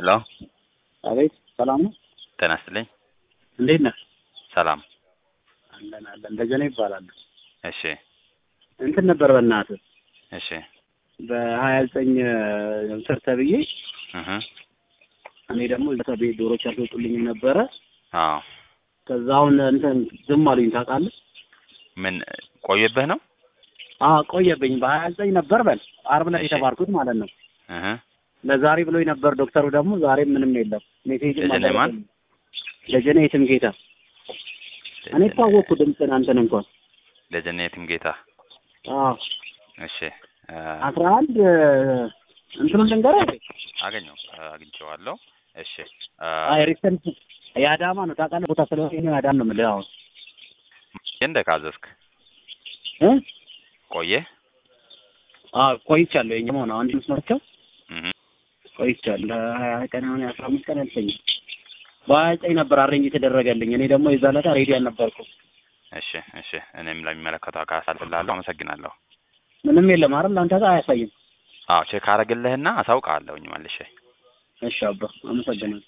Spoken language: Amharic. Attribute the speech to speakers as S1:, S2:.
S1: ሄሎ
S2: አቤት ሰላም ነው?
S1: ጤና ይስጥልኝ።
S2: እንዴት ነህ?
S1: ሰላም።
S2: አለን አለን። ደጀኔ ይባላል።
S1: እሺ
S2: እንትን ነበር በእናትህ
S1: እሺ
S2: በሀያ ዘጠኝ ስር ተብዬ
S1: እህ
S2: እኔ ደግሞ ቤት ዶሮች አልወጡልኝም ነበረ።
S1: አዎ
S2: ከዛ አሁን እንትን ዝም አሉኝ ታውቃለህ?
S1: ምን ቆየብህ ነው?
S2: አዎ ቆየብኝ። በሀያ ዘጠኝ ነበር በል አርብ ላይ
S1: እሺ።
S2: የተባርኩት ማለት ነው።
S1: እህ
S2: ለዛሬ ብሎኝ ነበር ዶክተሩ። ደግሞ ዛሬም ምንም የለም። ሜሴጅ
S1: ደጀኔ ማን?
S2: ደጀኔ የትም ጌታ። እኔ እኮ አወቅኩ ድምፅህን አንተን እንኳን
S1: ደጀኔ የትምጌታ።
S2: አዎ
S1: እሺ አ፣
S2: አስራ አንድ እንትኑን ልንገርህ
S1: አገኘው አግኝቼዋለሁ። እሺ አ፣
S2: አይ ሪሰንት የአዳማ ነው ታውቃለህ። ቦታ ስለሆነ እኔ አዳማ ነው የምልህ አሁን
S1: እንደ ካዘዝክ
S2: እ
S1: ቆየ?
S2: አዎ ቆይቻለሁ። የኛ መሆን አንድ መስመርቸው
S1: እህ
S2: ቆይቻለሁ። ሀያ ቀን አሁን አስራ አምስት ቀን ያልፈኛል። በሀያ ዘጠኝ ነበር አሬንጅ የተደረገልኝ። እኔ ደግሞ የዛ ዕለት ሬዲ አልነበርኩም።
S1: እሺ እሺ እኔም ለሚመለከተው አካል አሳልፍልሃለሁ። አመሰግናለሁ።
S2: ምንም የለም አይደል? አንተ ጋር አያሳይም።
S1: አዎ ቼክ አረግልህና አሳውቅሃለሁኝ መልሼ።
S2: እሺ አባ አመሰግናለሁ።